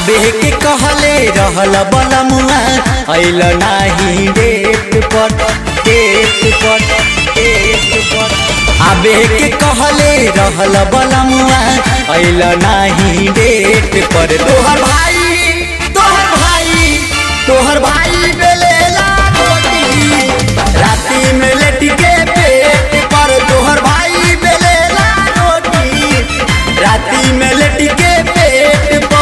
आबे के कहले रहल बलमुआ अइल नाही डेट पर डेट पर डेट पर आबे के कहले रहल बलमुआ अइल नाही डेट पर तोहर भाई तोहर भाई तोहर भाई बेलेला रोटी राती में लेट के पेट पर तोहर भाई बेलेला रोटी राती में लेट के पेट पर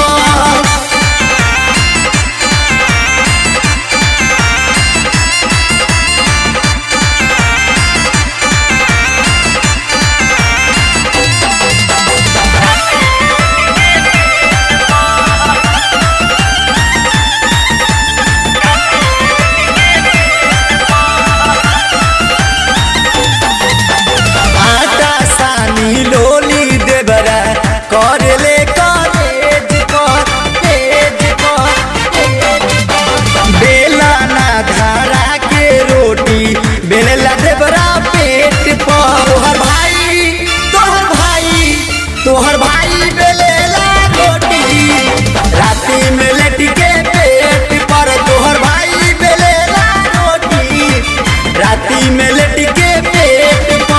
आटा सानी लोली देबरा कर ले कॉलेज कर तेज कर बेला ना धारा के रोटी बेला देबरा पेट पर तोहर भाई तोहर भाई तोहर भाई बेलेला रोटी राती में लेट के पेट पर तोहर भाई बेलेला रोटी राती में लेट के पेट पर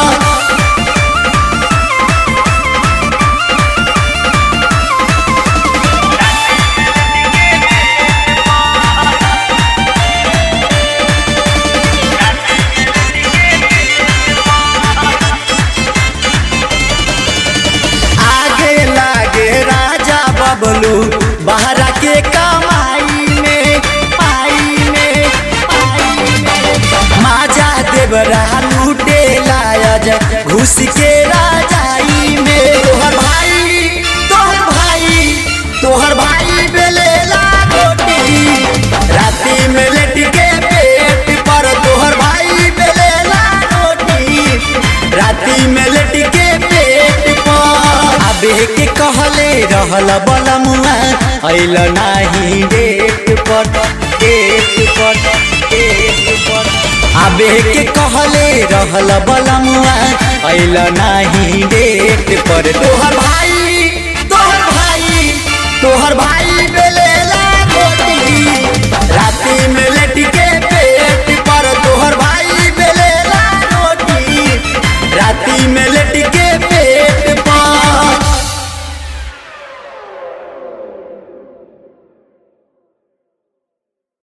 आगे लागे राजा बबलू बहरा के कमाई में पाई में पाई में माजा देवरा लूटे लायज घुस के राजाई में तोहर भाई तोहर भाई तोहर भाई बेलेला रोटी राती में लेट के पेट पर तोहर भाई बेलेला रोटी राती में लेट के पेट पर आबे के कहले रहल बलमुआ अइल नाही डेट पर डेट पर डेट पर आबे के कहले रहल बलमुआ अइल नाही डेट पर तोहर भाई तोहर भाई तोहर भाई बेलेला रोटी राती में